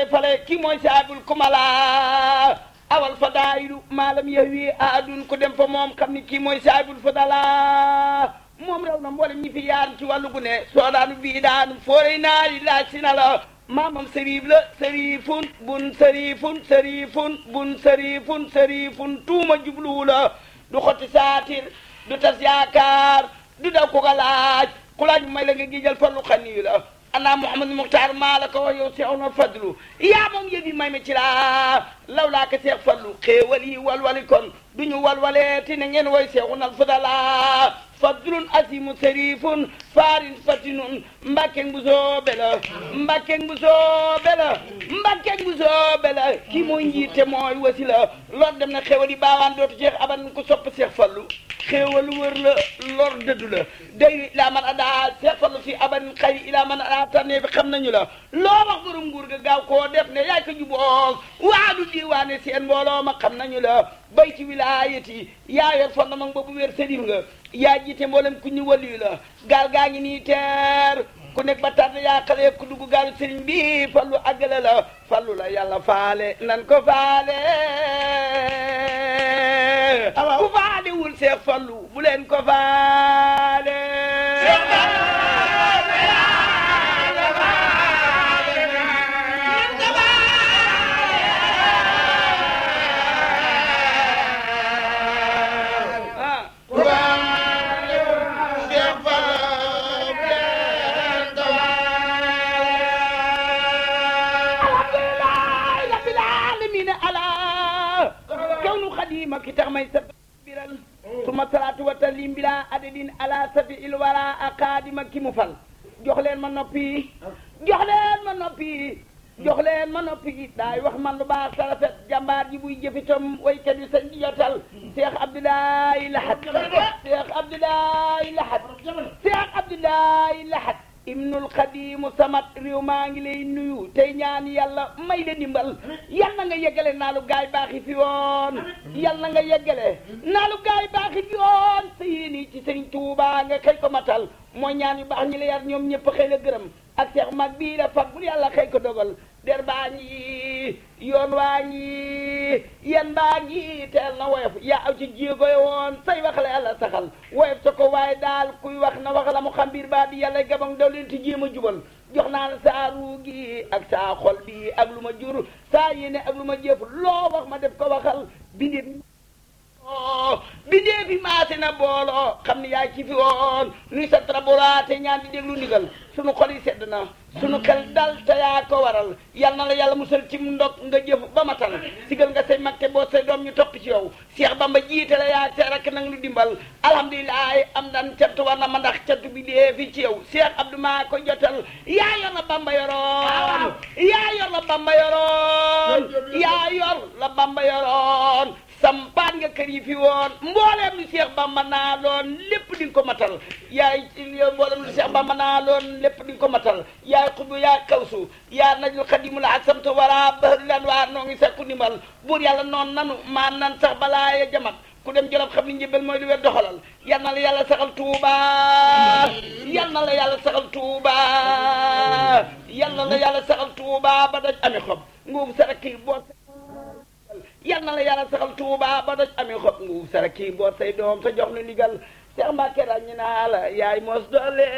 lay fale kii mooy saabul kumala awal fadaayilu maalam yahwi aadun ku dem fa moom xam ni kii mooy saabul fadala moom raw na mboolem ñi fi yaar ci wàllu gu ne soodaanu bii daanu foorey naari laaj si na la maamam sëriif la sëriifun bun sëriifun sëriifun bun sëriifun sëriifun tuuma jubluwu la du xotti saatir du tas yaakaar du daw ko ko laaj ku laaj may la nga gijal fallu xaniyu la ana Mouhamadou Mokhtar maa la ko wax yow Seex Omar Fadlu yaa moom yëf yi may ma ci laa law laa ko Seex Fadlu xéewal yi walwali kon du ñu walwalee ti ne ngeen woy Seexunal Fadala fadlun asimu sërifun faarin fatinun mbakkeng bu soobe la mbakkeng bu soobe la mbakkeng bu soobe la kii mooy njiite mooy wasi la lor dem na xéewal yi baawaan dootu Seex aban ko sopp Seex Fallu xéewal wër la lor dëddu la day ilaa man adaa Seex Fallu fi aban xëy ilaa man adaa tànnee fi xam nañu la loo wax borom nguur ga gaaw koo def ne yaay ko juboos waadu diiwaane seen mbooloo ma xam nañu la bay ci wilaayati yaa yor fondement boobu wér sëriñ nga yaa jiite mboolem ku ñu waliyu la gaal gaa ngi nii teer ku nekk ba tànn yaa xale ku dugg gaalu sëriñ bi fallu àggale la fallu la yàlla faale nan ko faale ku faale wul seex fallu bu leen ko faale ma ki tax may sa biral suma salaatu wa taslim bila adadin ala safi il wara a xaadima ki mu fal jox leen ma noppi jox leen ma noppi jox leen ma noppi daay wax man lu baax sa rafet jàmbaar ji buy jëfitam waykat yi sañ di jotal Cheikh Abdoulaye Lahat Cheikh Abdoulaye Lahat Cheikh Abdoulaye Lahat ibnul xadimu samat réew maa ngi lay nuyu tey ñaan yàlla may la dimbal yal na nga yeggale naalu gaay baaxi fi woon yal na nga yeggale naalu gaay baaxi fi woon sa yéeni ci sëriñ Tuuba nga xëy ko matal mooy ñaan yu baax ñi la yar ñoom ñëpp xëy la gërëm ak seex mag bii la fag bul yàlla xëy ko dogal der baa ngi yoon waa ngi yan baa ngi teel na woyof yaa aw ci jéego yi woon say wax la yàlla saxal woyof sa ko waaye daal kuy wax na wax la mu xam biir baa di yàlla gabang daw leen ti jéem a jubal jox naa la saa ruu gi ak saa xol bi ak lu ma jur saa yéene ak lu ma jëf loo wax ma def ko waxal bindéef bindéef yi maase na booloo xam ne yaa ci fi woon nuy sa trabolaate ñaan di déglu ndigal sunu xol yi sedd na sunu xel dal te yaa ko waral yal na la yàlla musal ci ndog nga jëf ba matal sigal nga say mag te boo say doom ñu topp ci yow Cheikh Bamba jiite la yaa te rek nag lu dimbal alhamdulilah am dan cant war na ma ndax cant bi dee fi ci yow Cheikh Abdou maa ko jotal yaa yor la Bamba yoroon yaa yor la Bamba yoroon yaa yor la Bamba yoroon sampaan nga kër yi fi woon mbooleem lu Cheikh Bamba naa loon lépp di nga ko matal yaay mbooleem lu Cheikh Bamba naa loon lépp di nga ko matal yaay xubu yaa kawsu yaa najul xadimu la ak samta wara bahri lan waa noo ngi sakku ndimbal buur yàlla noonu nanu maan nan sax balaa ya jamat ku dem jolof xam ni njëbal mooy lu wér doxalal yal na la yàlla saxal tuuba yal na la yàlla saxal tuuba yal na la yàlla saxal tuuba ba daj ami xob nguub saraki boo yal na la yàlla saxal tuuba ba doj amee xob nguub sara kii boot say doom sa jox nu ndigal Seex Mbàkke ràññi naa la yaay mos doole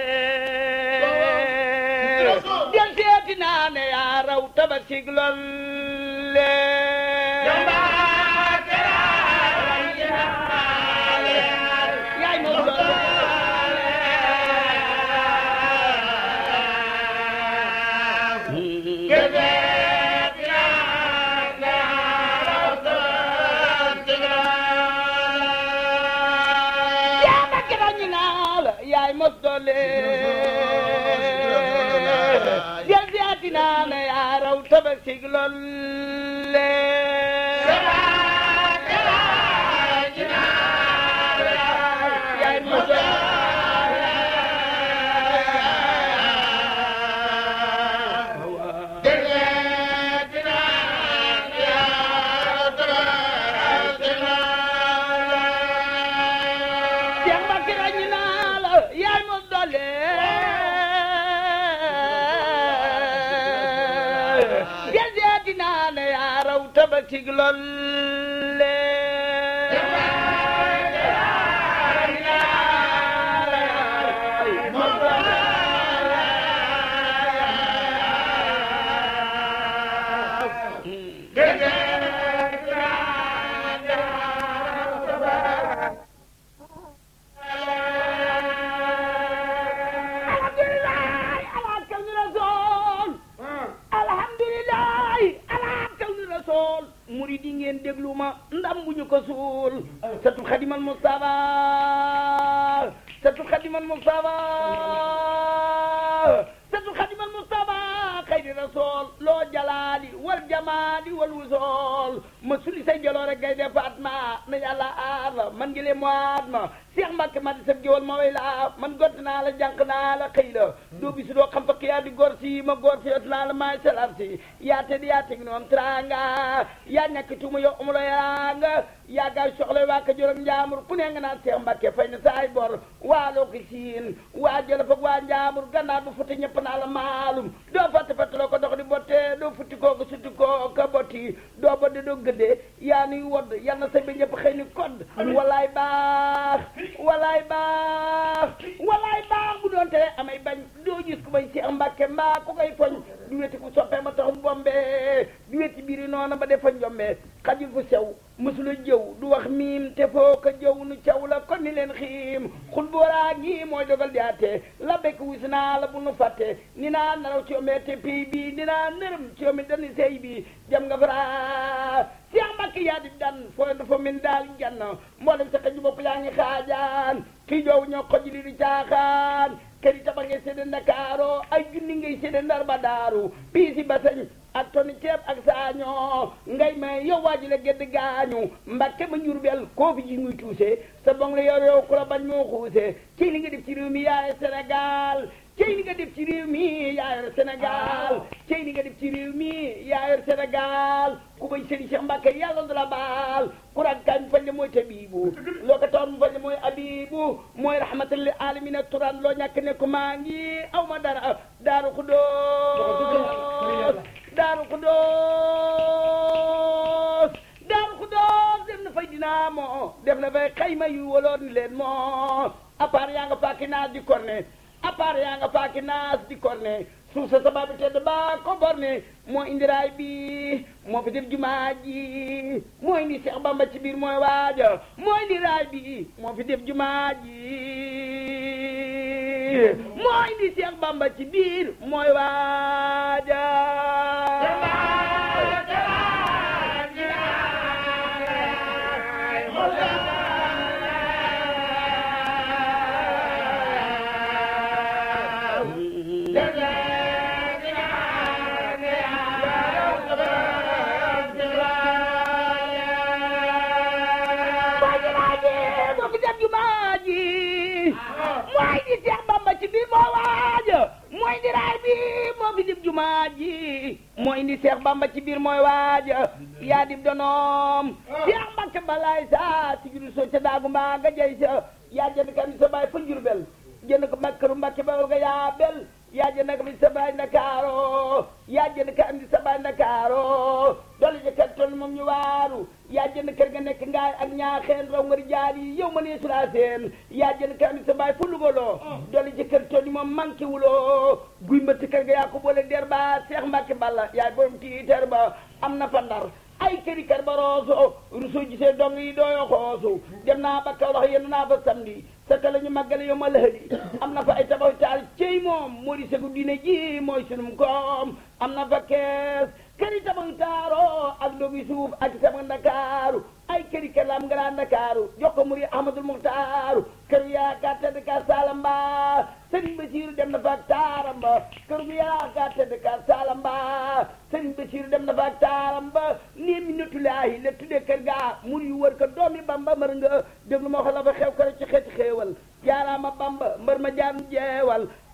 del seeti naa ne yaa raw tabasig lolle yaay mos doole yaay mos doole del siyaati naa ne yaa raw tabasig lolle yaay mos Yes, yes. tig lolle alhamdulilah ala kawni rasool alhamdulilah ala kawni rasool murid yi ngeen déglu ma ndam bu ñu ko suul satu xadimal mustafa satu xadimal mustafa satu xadimal mustafa xayri rasool loo jalaali wal jamaali wal wusool ma suli say jaloore gay defaat ma na yàlla aar la man ngi lee moaat ma Seex Mbàkke ma di sab géwal ma way la man gott naa la jànq naa la xëy la doo bisu doo xam fakk yaa di góor si ma góor si yot naa la maay salar si yaa te di yaa teg noom tranga yaa ñàkk tuuma yow amulo yaa nga yaa gaay soxla waa ka jor ak njaamur ku ne nga naan Seex Mbàkke fay na saay bor waa loo ko siin waa jëla fag waa njaamur gannaaw bu futti ñëpp naa la maalum doo fatte fattaloo ko dox di botte doo futti koo ko sutti koo ka botti doo bodde doo gëddee yaa nuy wodd yal na sa bi ñëpp xëy ni kodd walaay baax walaay baax walaay baax bu doon tere amay bañ doo gis ku may Seex Mbàkke mbaa ku koy foñ du weti ku soppee ma taxum bombe du weti biiri noona ba defa njombe xajul fu sew mësula jëw du wax miim te foo ko jëw nu caw la kon ni leen xiim xul booraa ngi mooy dogal di àtte la bekk wis naa la bu nu fàtte ni naa naraw ci yomee te pii bi ni naa nërëm ci yomi dani sey bi jam nga fara Seex Mbàkke yaa di dan fooy dafa min daal jann mboolem sa xëju bopp yaa ngi xaajaan kii joowu ñoo xoj li di caaxaan kër yi tabax ngay sédde Ndakaaro ay junni ngay sédde Ndar ba daaru piisi basañ ak toni ceeb ak saañoo ngay may yow waa ji la gedd gaañu Mbàkke ma Njurbel koo fi ji muy tuuse sa bong la yor yow ku la bañ moo xuuse ci li nga def ci réew mi yaay Sénégal cey li nga def ci réew mi yaa yor Sénégal cey li nga def ci réew mi yaa yor Sénégal ku bay sëriñ Cheikh Mbacke yàlla du la baal ku raggaañ mu fañ le mooy tabibu loo ko tawon mu fañ le mooy abibu mooy rahmatal lil alamina turan loo ñàkk ne ko maa ngi aw ma dara daaru xudóos daaru xudóos daaru xudóos dem na fay dinaa moo def na fay xayma yu waloon leen moo à part yaa nga faaki naas di korne à part yaa nga faaki naas di korne suuf sa sababu tedd ba ko borne moo indi raay bi moo fi def jumaa ji moo indi Seex Bamba ci biir mooy waaja moo indi raay bi moo fi def jumaa ji moo indi Seex Bamba ci biir mooy waaja moo fi def jumaa ji mooy di Seex Bamba ci biir moo waaja mooy di raay bi moo fi def jumaa ji mooy indi Seex Bamba ci biir mooy waaja yaa dib donoom Seex Mbàkke balaay sa si juru soo ca daagu mbaa nga jey sa yaa jënd kam sa baay fa Njurbel jënd ko makkaru Mbàkke ba nga yaa bel yaa jënd kam sa baay Ndakaaro yaa jënd ka andi sa baay Ndakaaro dolli ca kër toll moom ñu waaru yaa jënd kër ga nekk ngaay ak ñaaxeen raw ngari jaar yi yow ma nee sulaa seen yaa jënd ka andi sa baay fu lugaloo dolli ca kër toll moom manqué wuloo guy mbëtt kër ga yaa ko boole der ba Seex Mbàkke Balla yaay borom tiiter ba am na fa ndar ay këri kër ba rooso ruso gisee dong yi dooyo xoosu dem naa ba Kawlax yenn naa fa samedi sa ka la ñu màggale yow ma lëhëli am na fa ay tabax taal cey moom moo di segu diine ji mooy sunum koom am na fa kees këri tabax taaro ak doomi suuf ak sama ndakaaru ay këri kër la am nga ndakaaru jox ko muri ahmadul muxtaaru kër yaakaar tedd ka salamba sëriñ Basiiru dem na fa ak taaram ba kër gu yaakaar tedd ka salamba sëriñ Basiiru dem na fa ak taaram ba nii mi natulaahi la tuddee kër gaa mur yu wër ko doomi bamba mër nga déglu ma wax la fa xew kër ci xeeti xeewal jaaraama bamba mbër ma jaan jeewal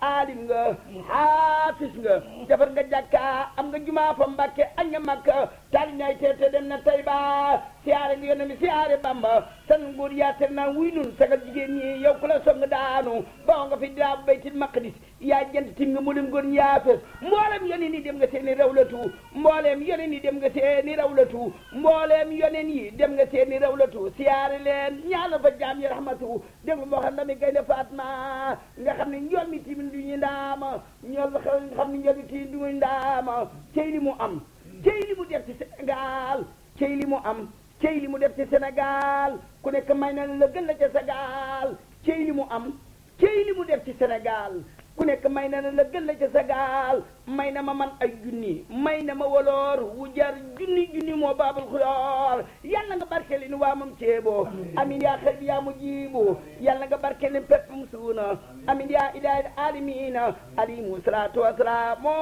aalim nga xaafis nga defar nga jàkka am nga jumaa fa mbàkke añ nga makka taali ñaay teete dem na tey ba siyaare nga yónne mi siyaare bamba san nguur yaater naa wuy nun sagal jigéen ñi yow ku la song daanu bawo nga fi daa baytil maqdis yaa jant tim nga mu dem góor yaa fes mboolem yoneen yi dem nga seeni rawlatu mbooleem yoneen yi dem nga seeni rawlatu mbooleem yoneen yi dem nga seeni rawlatu siyaare leen ñaanal fa jaam yi rahmatu déglu moo xam dami gaynde Fatma nga xam ne njool mi timin du ñu ndaama ñool nga xam ne njool mi timin du ñu ndaama cey li mu am cey li mu def ci Sénégal cey li mu am cey li mu def ci Sénégal ku nekk may na la gën la ca Sénégal cey li mu am cey li mu def ci Sénégal ku nekk may na la gën la ca Sénégal may na ma man ay junni may na ma woloor wu jar junni junni moo baabul xuloor yàlla nga barkeli ni waa moom ceebo amin yaa xel bi yaa mu jiibu yàlla nga barkeli pepp mu suuna amin yaa ilahi alamina alimu salatu wasalaamu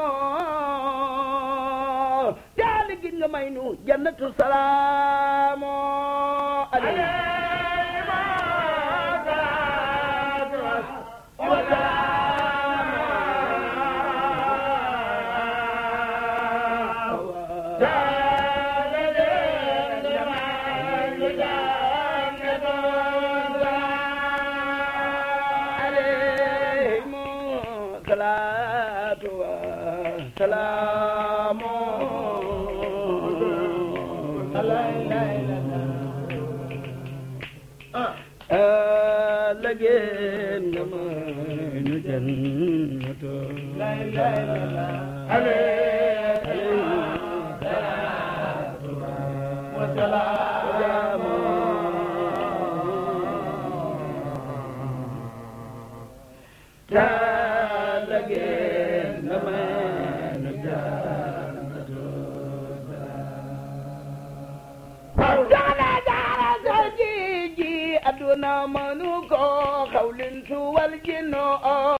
daal gin nga may nu jannatu salaamu lageen nga may nu jannatu lageen nga may nu jannatu jaara jaara sa ji ji aduna manu ko xawlin su wal jinno